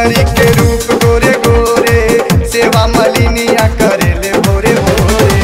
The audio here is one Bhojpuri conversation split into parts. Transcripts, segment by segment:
चुनरी के रूप गोरे गोरे सेवा मलिनिया करेले भोरे भोरे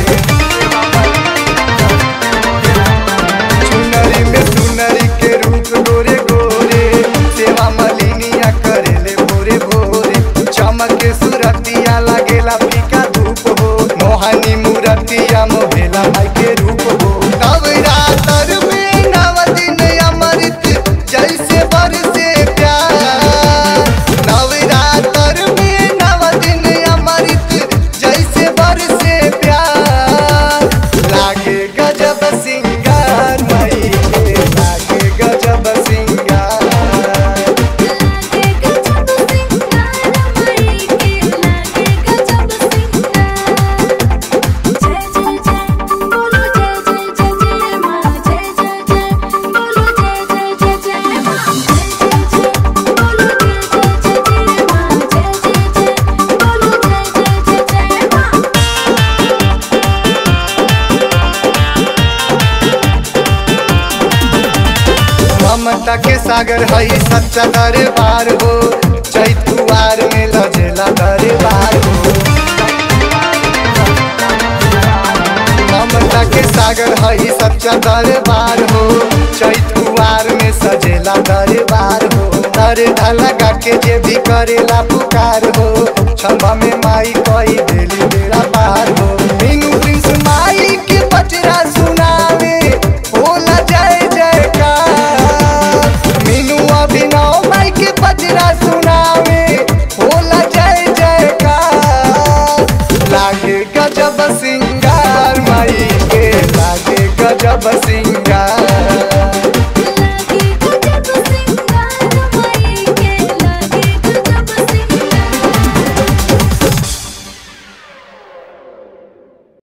चुनरी में सुनरी के रूप गोरे गोरे सेवा मलिनिया करेले भोरे भोरे चमक के सुरतिया लागेला फीका धूप हो मोहनी मूरतिया मोहेला माई के रूप हो नवरात्र में नव दिन अमृत जैसे बरसे प्यार नवरात्र में नव दिन अमृत जैसे बरसे प्यार लागे गजब सिंगार मई के लागे गजब सिंगार लागे गजब सिंगार माई के लागे गजब सिंगार जय जय जय बोलो जय जय जय जय माँ जय जय जय बोलो जय जय जय जय माँ जय जय जय बोलो जय जय जय जय माँ जय जय जय बोलो जय जय जय जय माँ ममता के सागर हई सच्चा दरबार हो चैतुआर में लजेला दरबार हो ममता के सागर हई सच्चा दरबार हो चैतुआर में सजेला दरबार हो दर लगा के जे भी करेला पुकार हो क्षमा में माई कई देली बेड़ा पार हो मीनू प्रिंस माई के बजरा सुनावे होला जय जयकार मीनू अभिनव माई के बजरा सुनावे होला जय जयकार लागे गजब सिंगार माई के लागे गजब सिंगार